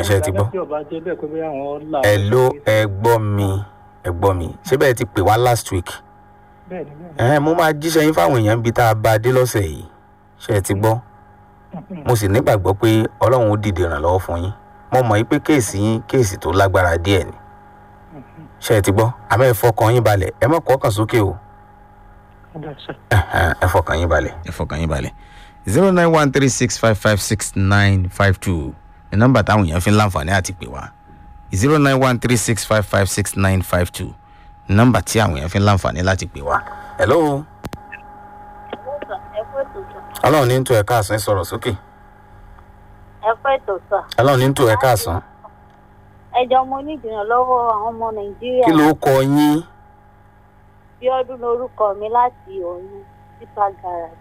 ṣe ti gbọ́. tí ọba jẹ́ bẹ́ẹ̀ pé bóyá àwọn là. ẹ ló ẹ gbọ́ mi ẹ gbọ́ mi ṣé bẹ́ẹ̀ ti pè wá last week bẹ́ẹ̀ ni bẹ́ẹ̀ ni. ẹ mo máa jíṣẹ́ yín fáwọn èèyàn bíi tá a bá a dé lọ́sẹ̀ yìí ṣe ẹ ti gbọ́ mo sì nígbàgbọ́ pé ọlọ́run ó dìde ìrànlọ́wọ́ fún yín mo mọ̀ yín pé kéèsì yín kéèsì tó lágbára díẹ̀ ni ṣe ẹ ti gbọ́ àmọ́ ẹ fọkàn yín balẹ̀ ẹ mọ̀ kọ́kàn sókè o ọ̀dà sà. Ẹhẹ́n, ẹ fọkàn yín balẹ̀. ẹ fọkàn yín balẹ̀ zero nine one three six five five six nine five two ní nọ́mbà táwọn èèyàn fi ń láǹfààní àti pè wá zero nine one three six five five six nine five two ní nọ́mbà tí àwọn èèyàn fi ń láǹfààní láti pè wá. hello ọlọ́run ní ń tó ẹ̀ka àsán ẹ sọ̀rọ̀ sókè ẹ pẹ́ tó sà ọlọ́run ní ń tó ẹ̀ka àsán ẹjọ́ mo ní ìdìrànlọ́wọ́ àwọn ọmọ nàìjíríà kí ló kọ yín bí ọdún lórúkọ mi láti òyìn sípà garage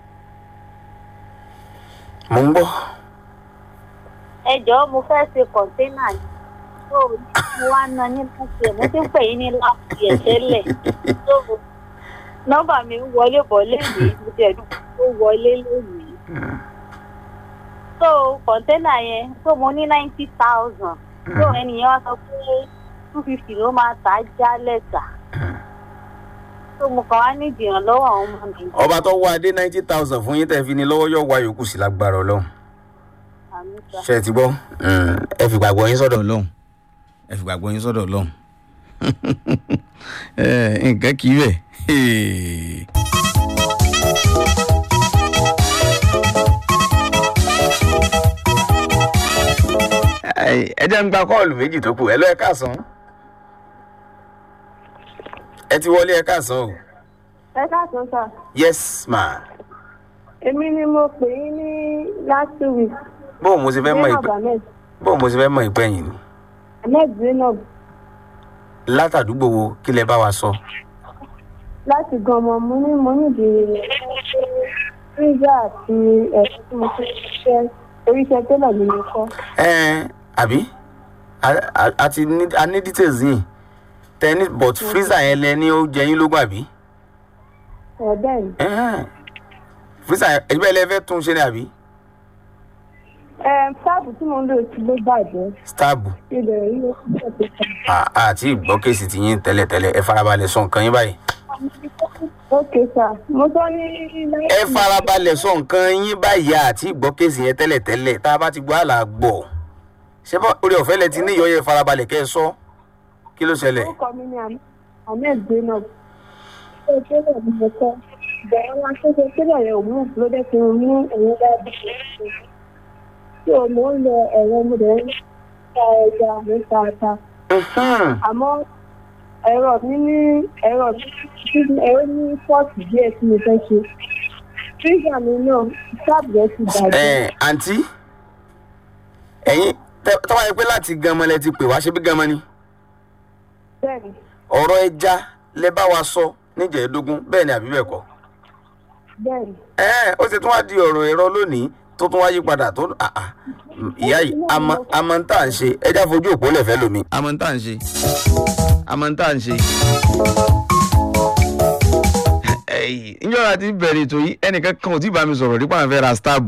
mo ń gbọ́ ẹjọ́ mo fẹ́ ṣe kọ̀ńténà ni tó mo wá ná ní láti ẹ̀ mo ti ń pè yín ní láti ẹ̀ tẹ́lẹ̀ tó nọ́mbà mi ń wọlé bọ̀ lẹ́yìn mo ti ẹ̀dùn tó wọlé lẹ́yìn tó kọ̀ńténà yẹn tó mo ní ninety thousand tó ẹnìyẹn wá sọ pé two fifty ló máa tà á jálẹ̀ tà tó mo kàn wá ní ìdìrànlọ́wọ́ àwọn ọmọ nàìjíríà ọba tó wá dé ninety thousand fún yín tẹ́ fi ní lọ́wọ́ yóò wá yòókù sí lágbára ọlọ́run àmì sà. ṣe ti gbọ́ ẹ fi gbàgbọ́ yín sọ́dọ̀ ọlọ́run ẹ fi gbàgbọ́ yín sọ́dọ̀ ọlọ́run nǹkan kì í bẹ̀. ẹ jẹ́ ń gba kọ́ọ̀lù méjì tó kù ẹ lọ ẹ káàsán ẹ ti wọlé ẹ káàsán o ẹ káàsán sà yes ma èmi ni mo pè yín ní last week bóun mo ṣe fẹ́ mọ zainab ìpẹ́ ahmed bóun mo ṣe fẹ́ mọ ìpẹ́yìn ni ahmed zainab látàdúgbò wo kí lẹ bá wa sọ. láti gan ọmọ mo ní mo ní ìdílé freezer àti ẹ̀rọ tí mo fi ṣiṣẹ́ oríṣẹ́ tẹ́lẹ̀ ni mo kọ́ ẹ àbí A- a- a ti ní a ní details yìí tẹni but freezer yẹn lẹ ní ó jẹ yín lógún àbí ẹ̀ bẹ́ẹ̀ ni Ẹhẹ́n. freezer yẹn ẹgbẹ́ ilé fẹ́ tún ṣe ni àbí ẹ̀ táàbù tí mo ń lò sí ló bàjẹ́ starb ilẹ̀ yìí ló ń bẹ̀ tó kàn. àti ìgbọ́ kéèsì ti yín tẹ́lẹ̀tẹ́lẹ̀ ẹ farabalẹ̀ sọ nǹkan yín báyìí ok sà mo sọ ní ẹ farabalẹ̀ sọ nǹkan yín báyìí àti ìgbọ́ kéèsì yẹn tẹ́lẹ̀tẹ́lẹ̀ tá a bá ti gbọ́ àlà gbọ́ ṣé bọ́ orí ọ̀fẹ́ lẹ ti ní ìyọ́ yẹn farabalẹ̀ kẹ́ ẹ sọ kí ló ṣẹlẹ̀ orúkọ mi ni ahmed zainab ṣé tẹ́lẹ̀ ni mo kọ́ bẹ̀rẹ̀ wá ṣe ṣe tẹ́lẹ̀ rẹ̀ òun ló dé fi mú ẹ̀yìn dáadáa tí o mò ń lo ẹ̀rọ mo dẹ̀ ń ta ẹja mo ń ta ata Mhm. àmọ́ ẹ̀rọ mi ní ẹ̀rọ mi ní ẹ̀rọ ní pọ́ọ̀tù díẹ̀ tí mo fẹ́ ṣe fíjà mi náà sáàbù rẹ̀ ti bàjẹ́ ẹ àǹtí ẹ̀yin tẹ́ tọ́wọ́ yẹ pé láti ganmọ lẹ ti pè wá ṣe bí ganmọ ni bẹ́ẹ̀ ni ọ̀rọ̀ ẹja lẹ bá wa sọ níjẹ̀ẹ́dógún bẹ́ẹ̀ ni àbí bẹ́ẹ̀ kọ́ bẹ́ẹ̀ ni ẹ ó ṣe tún wá di ọ̀rọ̀ ẹ̀rọ lónìí tó tún wá yí padà tó ah, ah. ìyá yìí àmọ́ àmọ́ ń tà ń ṣe ẹja fojú òpó lẹ̀fẹ́ lómi. àmọ́ ń tà ń ṣe àmọ́ ń tà ń ṣe. ìjọba ti bẹ̀rẹ̀ ètò yìí ẹnìkan kan ò tí ì bá mi sọ̀rọ̀ nípa àwọn fẹ́ ra stáàbù.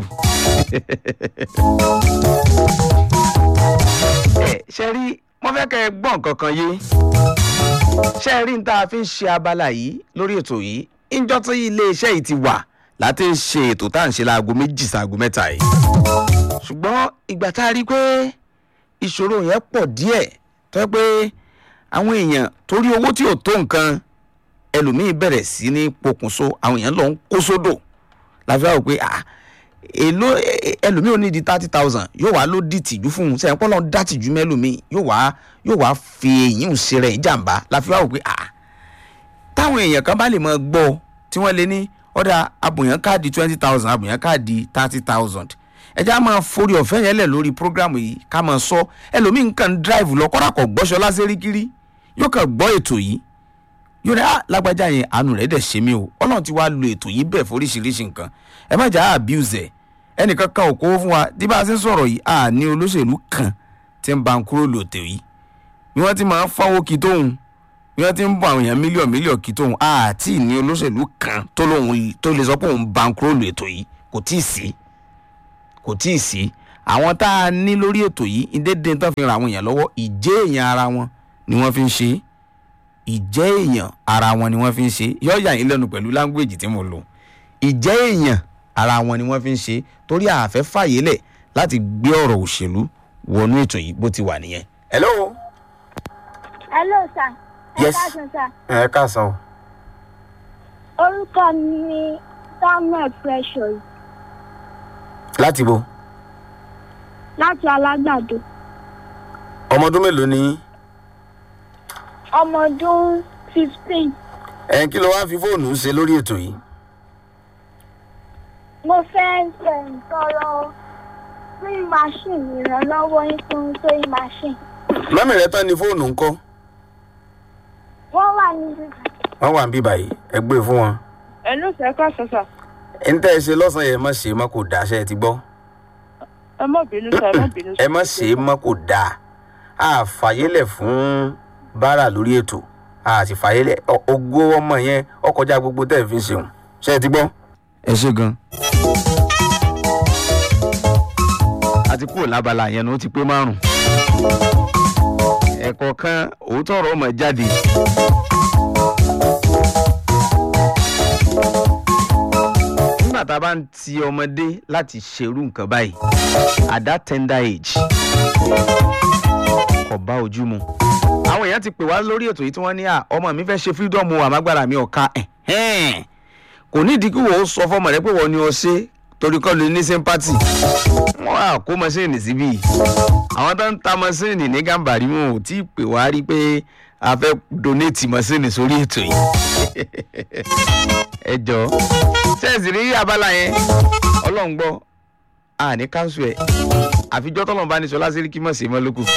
ẹ ṣe rí wọ́n fẹ́ kẹ́ ẹ gbọ́ nǹkan kan yé ṣe rí n tá a fi ń ṣe abala yìí lórí ètò yìí ìjọ tí iléeṣẹ́ yìí ti wà láti ń ṣe ètò tá à ń ṣe láago méjì sáago mẹ́ta yìí ṣùgbọ́n ìgbà tá a rí i pé ìṣòro yẹn pọ̀ díẹ̀ tó yẹ pé àwọn èèyàn torí owó tí ò tó nǹkan ẹlòmíín bẹ̀rẹ̀ sí ní pokùnso àwọn èèyàn lọ ń kó sódò láfi wá wò pé ah èló ẹ- ẹlòmíín ò ní di thirty thousand yóò wá ló di tìjú fún un sẹ́yìn pọ́nlọ́n dá tìjú mẹ́lòmíín yóò wá yóò wá fi èyí ń ṣe rẹ̀ ìjàmbá láfi wá wò pé ah táwọn èèyàn kan bá lè mọ gbọ́ tí wọ́n lé ní ọ̀dà abùyàn káàdì twenty thousand abùyàn káàdì thirty thousand ẹjẹ́ á máa forí ọ̀fẹ́ yẹn lẹ̀ lórí prógrámù yìí ká máa sọ ẹlòmíín kàn drive lọ kọ́dà kọ̀ gbọ́sọ lásẹ̀ríkiri yóò kàn gbọ́ ètò yìí yóò ní ah lágbájá yẹn àánú rẹ̀ dẹ̀ ṣe mí o ọlọ́run ti wá lo ètò yìí bẹ́ẹ̀ foríṣiríṣi nǹkan ẹ má jà á abuse ẹ̀ ẹnìkan kan ò kó fún wa tí bá a ṣe ń sọ̀rọ̀ yìí à ní olóṣèlú kan tí ń ba ń kúrò lòtẹ̀ yìí bí wọ́n ti máa ń fáwọ́ kí tóun bí wọ́n ti ń bọ̀ àwọn èèyàn mílíọ̀nù mílíọ̀nù kí tóun àti ní olóṣèlú kan tó lóun tó lè sọ pé òun ba ń kúrò lòtẹ̀ yìí kò tíì sí kò tíì sí àwọn tá a ní lórí ètò yìí ìdédé tán fi ran àwọn èèyàn lọ́wọ́ ìjẹ́ èèyàn ara wọn ni wọ́n fi ń ṣe é ìjẹ́ èèyàn ara wọn ni wọ́n fi ń ṣe é yọ̀ọ̀yà yín lẹ́nu pẹ̀lú láńgbèjì tí mo lò ìjẹ́ èèyàn ara wọn ni wọ́n fi ń ṣe é torí àfẹ́ fàyè lẹ̀ láti gbé ọ̀rọ̀ òṣèlú wọnú ètò yìí bó ti wà nìyẹn. hello. hello sir. Yes. ẹ káàsán sir. ẹ káàsán o. orúkọ mi ni samuel precious láti bo láti alágbàdo ọmọ ọdún mélòó ni yín? ọmọ ọdún fifteen ẹ̀ kí ló wá fi fóònù ṣe lórí ètò yìí. mo fẹ́ um, tọrọ sewing machine ìrànlọ́wọ́ yín fún sewing machine mọ́mí rẹ tán ni fóònù ń kọ́ wọ́n wà níbi wọ́n wà ń bí báyìí ẹ gbé fún wọn. ẹnu sẹ́kọ̀ sọ́sà ń tẹ́ ẹ ṣe lọ́sàn-án yẹn má ṣe é má kò dáa ṣe é ti gbọ́. ẹ má bínú sá ẹ má bínú ẹ má ṣe é má kò dáa a fàyélẹ̀ fún báárà lórí ètò a sì fàyélẹ̀ ọ- ògo ọmọ yẹn ó kọjá gbogbo tẹ́ ẹ fi ń ṣeun ṣe é ti gbọ́. ẹ ṣe gan. a ti kúrò lábala yẹn ni ó ti pé márùn. ẹ̀kọ́ kan òótọ́ ọ̀rọ̀ ọmọ jáde. nígbà tá a bá ń ti ọmọdé láti ṣerú nǹkan báyìí at that tender age kò bá ojú mu. àwọn èèyàn ti pè wá lórí ètò yìí tí wọ́n ní à ọmọ mi fẹ́ ṣe freedom o àmágbára mi ọ̀ka ẹ̀hẹ́n. kò nídìí kí wọ́n sọ fọmọ rẹ pé wọ́n ní ọ ṣe torí kọ́ ló ní sympathy. wọ́n á kó mọ́ṣíìnì síbí. àwọn tó ń ta mọ́ṣíìnì ní gàmbàrí wọn ò tí ì pè wá rí pé a fẹ́ donate mọ́ṣíìnì sórí ètò yìí. ẹ jọ ṣẹ́ẹ̀sì rí abala yẹn ọlọ́run gbọ́ a ní káńsù ẹ̀ àfijọ́ tọ́lọ́run bá ní sọ lásìrí kí mọ̀ sí mọ́ lókù.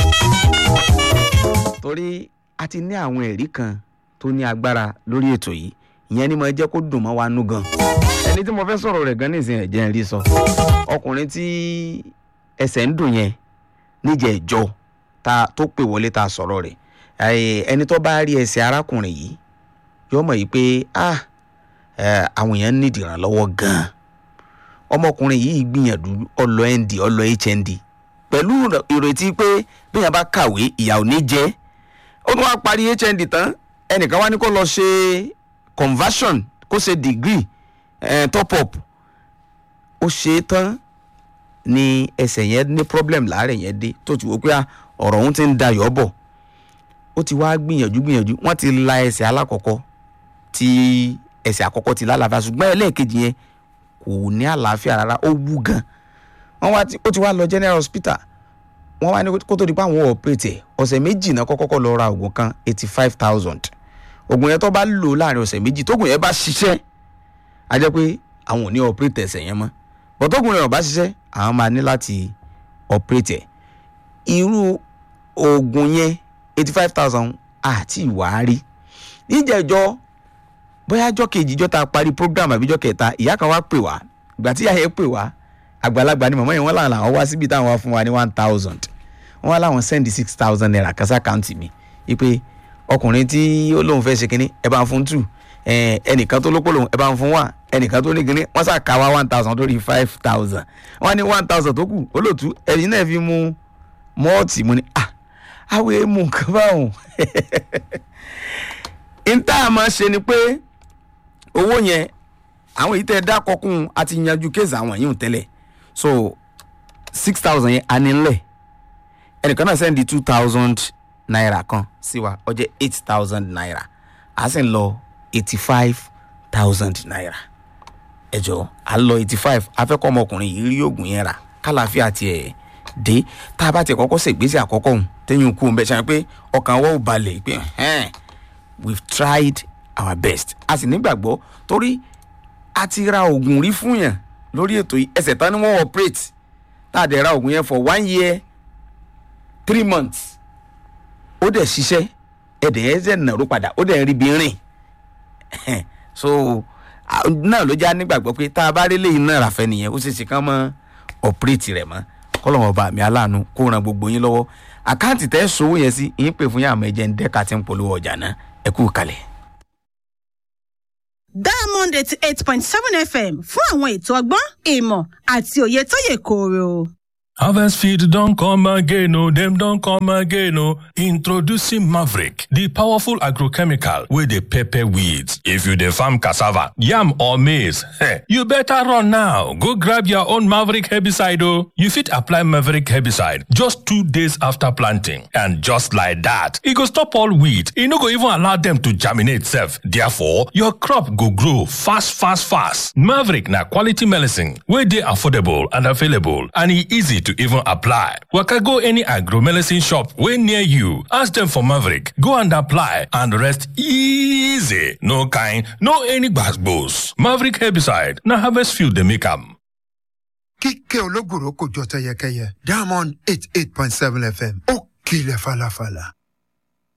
torí a ti ní àwọn ẹ̀rí kan tó ní agbára lórí ètò yìí ìyẹn ni mo jẹ́ kó dùn mọ́ wa nú gan. ẹni tí mo fẹ́ sọ̀rọ̀ rẹ̀ gan nísìnyí ẹ̀jẹ̀ ń rí sọ ọkùnrin tí ẹsẹ̀ ń dùn yẹn níjẹ̀ ìjọ ta tó pè wọlé ta sọ̀rọ̀ rẹ̀ ẹ̀, ẹni tó bá rí ẹsẹ̀ arákùnrin yìí yóò mọ̀ yìí pé ah ẹ̀, àwọn èèyàn nídìí ìrànlọ́wọ́ gan-an ọmọkùnrin yìí gbìyànjú ọlọ nd ọlọ hnd pẹ̀lú ìrètí pé bíyàn bá kàwé ìyà ò ní jẹ́ ó tún wá parí hnd tán ẹnìkan wá ní kó lọ ṣe conversion kó ṣe degree eh, top up ó ṣe é tán ni ẹsẹ̀ yẹn ní problem láàárẹ̀ yẹn dé tó ti wò pé ah, ọ̀rọ̀ òun ti ń dayọ̀ bọ̀ ó ti wá gbìyànjú gbìyànjú wọ́n ti la ẹsẹ̀ alákọ̀ọ́kọ́ tí ẹsẹ̀ àkọ́kọ́ ti lálàáfíà ṣùgbọ́n ẹlẹ́ẹ̀kejì yẹn kò ní àlàáfíà rárá ó wú gan wọ́n wá ti- ó ti wá lọ general hospital wọ́n wá ní kó tó di pé àwọn ọ̀pẹ̀tẹ̀ ọ̀sẹ̀ méjì náà kọ́kọ́ lọ ra oògùn kan eighty five thousand oògùn yẹn tó bá lò láàrin ọ̀sẹ̀ méjì tóògùn yẹn bá ṣiṣẹ́ a jẹ́ pé àwọn ò ní ọ̀pẹ̀tẹ̀ ẹsẹ̀ yẹn mọ́ bọ́tóògùn yẹn ò bá ṣiṣẹ́ àwọn máa ní láti ọ̀pẹ̀tẹ̀ irú oògùn yẹn eighty five thousand àti ìwárí níjẹ̀jọ́ bóyá ọjọ́ kejì ìjọ́ ta parí program àbíjọ́ kẹta ìyá kan wá pè wá ìgbà tí ìyá yẹn pè wá àgbàlagbà ni màmá yẹn wọ́n làwọn làwọn wá síbi táwọn wá fún wa ní one thousand wọ́n wá láwọn send six thousand naira kan sí àkáǹtì mi wípé ọkùnrin tí ó lóun fẹ́ ṣe kínní ẹ bá ń fún two ẹ, ẹnìkan tó lópò lòun ẹ bá ń fún one ẹnìkan tó ní kínní wọ́n sà ká wá one thousand lórí five thousand wọ́n ní one thousand tó kù olóòtú ẹ̀yin náà fi mú mọ́ọ̀tì mu ni ah àwọn èèmù nǹkan báwọn ìta àmọ́ ṣe ni pé owó yẹn àwọn èyí tẹ́ ẹ dákọ̀ kún a ti yanjú kéèsì àwọn yìí ń tẹ́lẹ̀ so six thousand yẹn a ní ńlẹ̀ ẹnìkan náà sẹ́ndí two thousand naira kan sí wa ó jẹ́ eight thousand naira a sì ń lọ eighty five thousand naira ẹ jọ à ń lọ eighty five afẹ́kọ́ ọmọkùnrin yìí rí oògùn yẹn rà kálàáfíà tiẹ̀ dé tá a bá tiẹ̀ kọ́kọ́ ṣègbésẹ̀ àkọ́kọ́ òun téyìn kú òun bẹ́ẹ̀ ṣe pé ọkàn wọ́n ò balẹ̀ pé ẹ̀hẹ́n we've tried our best a sì nígbàgbọ́ torí a ti ra oògùn rí fún yàn lórí ètò yìí ẹsẹ̀ tán ni wọ́n operate tá a dẹ̀ ra oògùn yẹn for one year three months ó dẹ̀ ṣiṣẹ́ ẹ̀dẹ̀ ẹ̀ ṣẹ̀ nàró padà ó dẹ̀ ń rí bí rìn so a- náà ló já nígbàgbọ́ pé tá a bá rí léyìn náà ràfẹ́ nìyẹn ó sì ṣe kán mọ́ operate rẹ̀ mọ́ kọ́lọ́wọ́n ọba mi aláàánú kó ran gbogbo yín lọ́wọ́ àkáǹtì tẹ́ sowó yẹn sí yín pè fún yín àmọ́ ẹ̀jẹ̀ ń dẹ́ka tí ń polówó ọjà náà ẹ kú kalẹ̀. diamond eighty eight point seven fm fún àwọn ètò ọgbọ́n ìmọ̀ àti òye tó yè kooro. Harvest Field don't come again, oh, them don't come again, oh. Introducing Maverick, the powerful agrochemical with the pepper weeds. If you the farm cassava, yam or maize, heh, you better run now. Go grab your own Maverick herbicide, oh. You fit apply Maverick herbicide just two days after planting. And just like that, it go stop all weed. It no go even allow them to germinate self. Therefore, your crop go grow fast, fast, fast. Maverick na quality medicine wey dey affordable and available and e easy to even apply. Waka go any agro medicine shop wey near you, ask them for Maverick, go and apply and rest easy. No kind, no any gbas Maverick herbicide na harvest field dey make am. kíkẹ́ ológùrò kò jọ tẹyẹkẹyẹ diamond eight eight point seven fm ó kilẹ̀ falafala.